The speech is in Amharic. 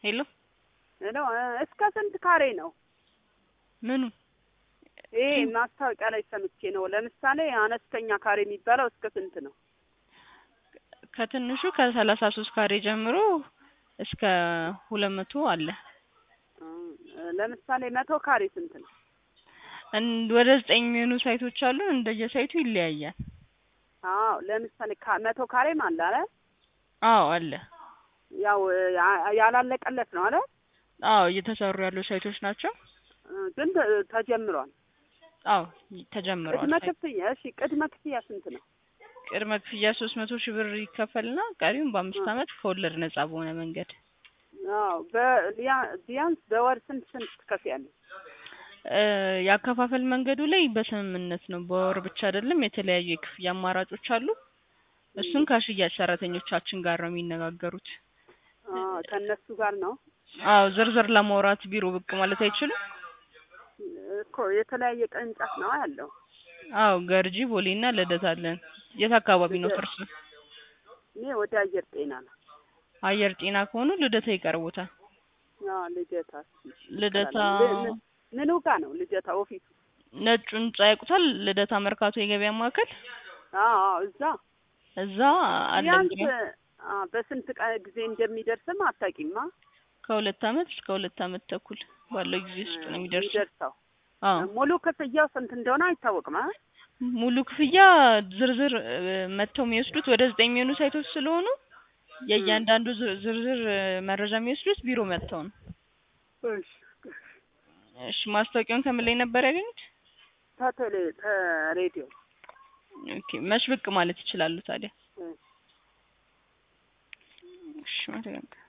ሄሎ ነው እስከ ስንት ካሬ ነው? ምኑ ይሄ ማስታወቂያ ላይ ሰምቼ ነው። ለምሳሌ አነስተኛ ካሬ የሚባለው እስከ ስንት ነው? ከትንሹ ከሰላሳ ሶስት ካሬ ጀምሮ እስከ ሁለት መቶ አለ። እ ለምሳሌ መቶ ካሬ ስንት ነው? እን- ወደ ዘጠኝ የሚሆኑ ሳይቶች አሉ። እንደየሳይቱ ይለያያል። አዎ ለምሳሌ ካ- መቶ ካሬም አለ አለ አዎ አለ። ያው ያ- ያላለቀለት ነው አለ አዎ እየተሰሩ ያሉ ሳይቶች ናቸው። እ ግን ተ- ተጀምሯል። አዎ ተጀምረዋል። ቅድመ ሳይት- ክፍያ እሺ፣ ቅድመ ክፍያ ስንት ነው? ቅድመ ክፍያ ሶስት መቶ ሺህ ብር ይከፈልና ቀሪውን በአምስት ዓመት ከወለድ ነጻ በሆነ መንገድ አዎ በቢያ- ቢያንስ በወር ስንት ስንት ትከፍያለሽ? እ ያከፋፈል መንገዱ ላይ በስምምነት ነው። በወር ብቻ አይደለም፣ የተለያዩ የክፍያ አማራጮች አሉ። እሱን ከሽያጭ ሰራተኞቻችን ጋር ነው የሚነጋገሩት። አዎ ከእነሱ ጋር ነው አዎ ዝርዝር ለማውራት ቢሮ ብቅ ማለት አይችሉም። እኮ የተለያየ ቅርንጫፍ ነው ያለው። አዎ ገርጂ፣ ቦሌና ልደታ አለን። የት አካባቢ ነው እርሱ? እኔ ወደ አየር ጤና ነው። አየር ጤና ከሆኑ ልደታ ይቀርቦታል። አዎ ልደታ ልደታ ል- ል- ምኑ ጋር ነው ልደታ ኦፊሱ? ነጩ ህንጻ ያውቁታል? ልደታ መርካቶ የገበያ ማዕከል አዎ አዎ እዛ እዛ አለ። ቢያንስ እንግዲህ አ በስንት ቀን ጊዜ እንደሚደርስም አታውቂማ? ከሁለት አመት እስከ ሁለት አመት ተኩል ባለው ጊዜ ውስጥ ነው የሚደርሰው። የሚደርሰው አዎ ሙሉ ክፍያው ስንት እንደሆነ አይታወቅም። አ? ሙሉ ክፍያ ዝርዝር እ፣ መጥተው የሚወስዱት ወደ ዘጠኝ የሚሆኑ ሳይቶች ስለሆኑ የእያንዳንዱ ዝር- ዝርዝር እ፣ መረጃ የሚወስዱት ቢሮ መጥተው ነው። እሺ እሺ ማስታወቂያውን ከምን ላይ ነበር ያገኙት? ተቴሌ ተሬዲዮ ኦኬ መች ብቅ ማለት ይችላሉ ታዲያ? እ። እሺ